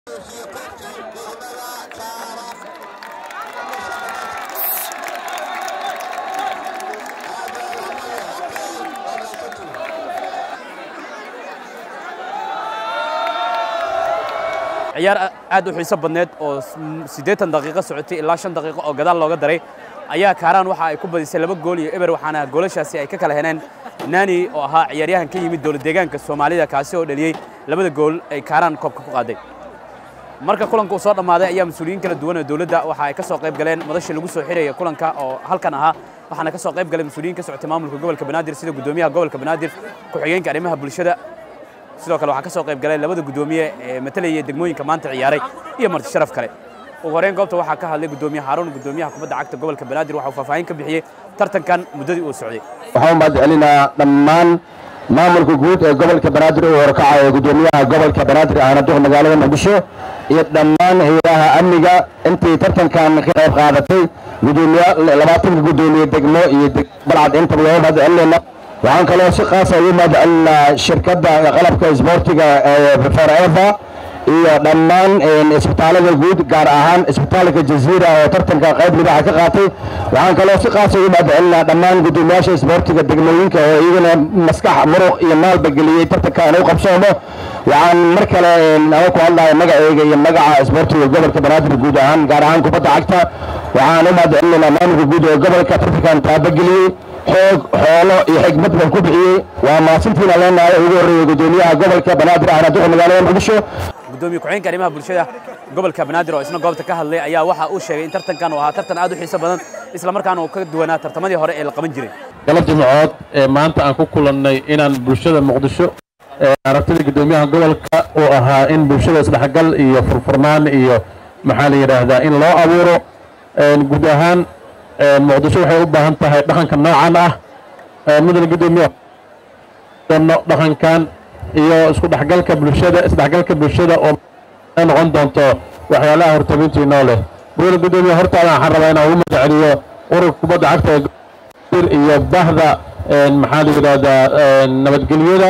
ciyaar aad u xiiso badneed oo siddeetan daqiiqo socotay ilaa shan daqiiqo oo gadaal looga daray ayaa kaaraan waxa ay ku badisay laba gool iyo eber waxaana goolashaasi ay ka kala heleen naani oo ahaa ciyaaryahan ka yimid dowlad deegaanka soomaalida kaasi oo dhaliyey labada gool ay kaaraan koobka ku qaaday marka kulanka uu soo dhammaaday ayaa mas-uuliyiin kala duwan oo dowladda waxa ay ka soo qayb galeen madasha lagu soo xiraya kulanka oo halkan ahaa waxaana ka soo qayb galay mas-uuliyiin ka socotay maamulka gobolka banaadir sida guddoomiyaha gobolka banaadir ku-xigeenka arrimaha bulshada sidoo kale waxaa ka soo qayb galay labada guddoomiye ee matalayay degmooyinka maanta ciyaaray iyo marti sharaf kale ugu horreyn goobta waxaa ka hadlay guddoomiye haaruun guddoomiyaha kubadda cagta gobolka banaadir waxa uu faahfaahin ka bixiyey tartankan muddadii uu socday waxaan u mahadcelinaa dhammaan maamulka guud ee gobolka banaadir uu horkacayo guddoomiyaha gobolka banaadir ahna duq magaalada muqdisho iyo dhammaan hayadaha amniga intii tartankan ka qayb qaadatay gudoomiye labaatanka guddoomiye degmo iyo balcad intaba looga mahadcelinayna waxaan kaloo si qaasa ugu mahadcelinaa shirkadda qalabka isboortiga forever iyo dhammaan isbitaalada guud gaar ahaan isbitaalka jaziira oo tartanka qayb libaxa ka qaatay waxaan kaloo si qaasa ugu mahadcelinaa dhammaan guddoomiyaasha isboortiga degmooyinka oo iyagana maskax muruq iyo maalba geliyey tartankan u qabsoomo waxaan mar kale ama ku hadlaya magaceyga iyo magaca isboortiga gobolka banaadir guud ahaan gaar ahaan kubadda cagta waxaan u mahadcelinaynaa maamulka guud ee gobolka tartankan taabageliyey xoog xoolo iyo xigmad baan ku bixiyey waa maasintiina leenahay ugu horreeyey guddoomiyaha gobolka banaadir ahna duqa magaalada muqdisho gudoomiye ku-xigeenka arrimaha bulshada gobolka banaadir oo isna goobta ka hadlay ayaa waxa uu sheegay in tartankan uu ahaa tartan aad u xiiso badan isla markaana uu ka duwanaa tartamadii hore ee la qaban jiray gala jimcood ee maanta aan ku kulannay inaan bulshada muqdisho aragtida guddoomiyaha gobolka uu ahaa in bulshada isdhexgal iyo furfurnaan iyo maxaa la yidhaahdaa in loo abuuro guud ahaan muqdisho waxay u baahan tahay dhaqanka noocan ah mudane guddoomiye dhaqankan iyo isku dhexgalka bulshada isdhexgalka bulshada oo noqon doonto waxyaalaha hortabintiinoo leh mudane guddoomiye hortaada waxaan rabaa inaan ugu magaceliyo ururka kubadda cagta iyo bahda maxaa la yidhaahdaa nabadgelyada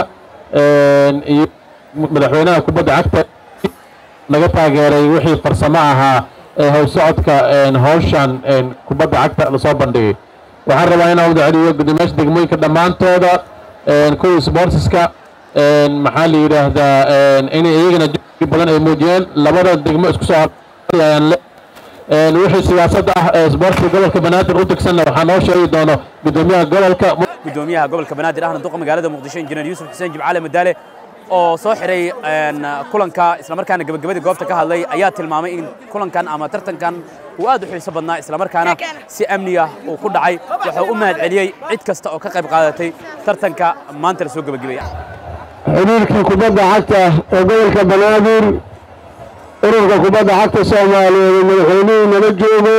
iyo madaxweynaha kubadda cagta naga taageeray wixii farsamo ahaa ee howsocodka howshan kubadda cagta lasoo bandhigay waxaan rabaa inaan magaceliyo guddoomiyaasha degmooyinka dhammaantooda kuwa sportska maxaa la yidhaahdaa inay iyagana juhdi badan ay muujiyeen labada degmo isku soo ayaan le wixii siyaasadda ah ee isboortiga gobolka banaadir u degsanna waxaa noo sheegi doono guddoomiyaha gobolka guddoomiyaha gobolka banaadir ahna duqa magaalada muqdisho injineer yuusuf xuseen jimcaale madaale oo soo xiray kulanka islamarkaana gebagabadii goobta ka hadlay ayaa tilmaamay in kulankan ama tartankan uu aad u xiiso badnaa islamarkaana si amni ah uu ku dhacay wuxuu u mahad celiyey cid kasta oo ka qayb qaadatay tartanka maanta la soo gebagabaya xiriirkii kubadda cagta ee gobolka banaadir ururka kubadda cagta soomaaliyeed ee madaxweynihii nala joogo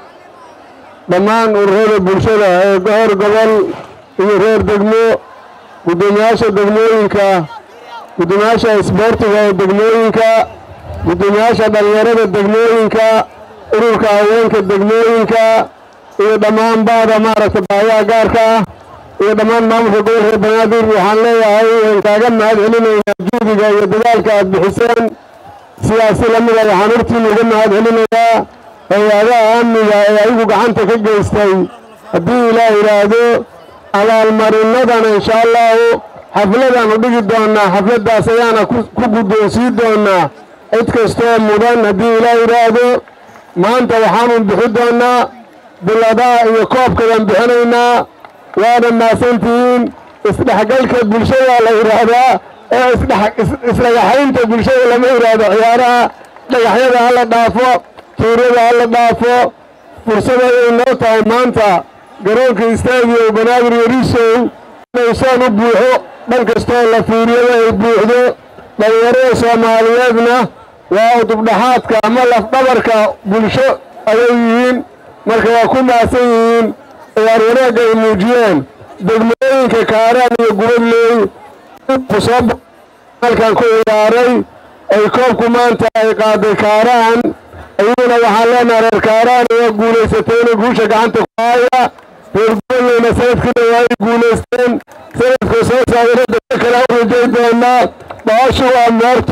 dhammaan ururada bulshada ee goor gobol iyo reer degmo guddoomiyaasha degmooyinka guddoomiyaasha isboortiga ee degmooyinka guddoomiyaasha dhallinyarada degmooyinka ururka haweenka degmooyinka iyo dhammaan baada maaragta baayaha gaarka ah iyo dhammaan maamulka gobolka banaadir waxaan leeyahay waan kaaga mahad celinaynaa juhdiga iyo dadaalka aad bixiseen sidaasi lamida waxaan hortiina uga mahad celinayaa hay-adaha amniga ee ayagu gacanta ka geystay haddii ilaah yidhaahdo abaalmarinadana insha allahu xafladaanu dhigi doonaa xafladdaas ayaana ku guddoonsii doonaa cid kastoo mudan haddii ilaah yidhaahdo maanta waxaanu bixi doonaa biladaha iyo koobkadaan bixinaynaa waana maasantihiin isdhexgalka bulshada la yidhaahdaa ee isdhagaxaynta bulshada lama yidhaahdo ciyaaraha dhagaxyada hala dhaafo tuuryada hala dhaafo fursaday noo tahay maanta garoonka istaadiyo banaadir yariisow inay soon u buuxo dhan kastoo la fiiriyada ay buuxdo dhallinyarada soomaaliyeedna waa udubdhaxaadka ama lafdhabarka bulsho ayay yihiin marka waa ku maasan yihiin ciyaar wanaagga ay muujiyeen degmooyinka kaaraan iyo gubadleey kusoo halkan ku ciyaaray ay koobku maanta ay qaaday kaaraan iyaguna waxaan leenaha reer kaaraan waa guulaysatayna guusha gacanta ku haaya reer gubadleyna sanadkiina waa ay guulaysteen sanadka soo saadarada kale u rajay doonaa baashu waa moorto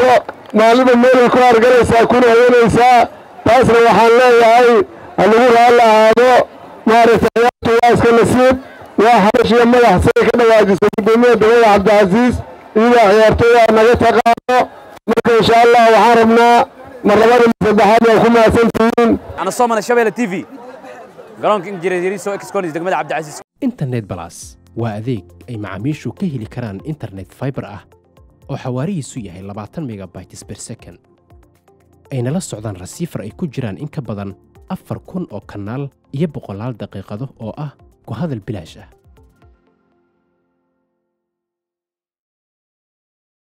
maaliba meelay ku hargalaysaa kuna hayanaysaa taasna waxaan leeyahay ha lagu raalli ahaado maaragtay ciyaartu waa iska nasiib waa xabashiya madax siday ka dhawaajisay guddoomiyaha degmada cabdicasiis iyadaa ciyaartooya naga taqaano marka insha allah waxaan rabnaa mar labada mar saddexaad waa ku mahadsantihiin ana soo mana shabeelle t v garoonka injineeriso exconis degmada cabdicasiis internet balas waa adeeg ay macaamiishu ka heli karaan internet fiber ah oo xawaarihiisu yahay labaatan megabytes per second ayna la socdaan rasiifar ay ku jiraan in ka badan afar kun oo kanaal iyo boqolaal daqiiqado oo ah ku hadal bilaash ah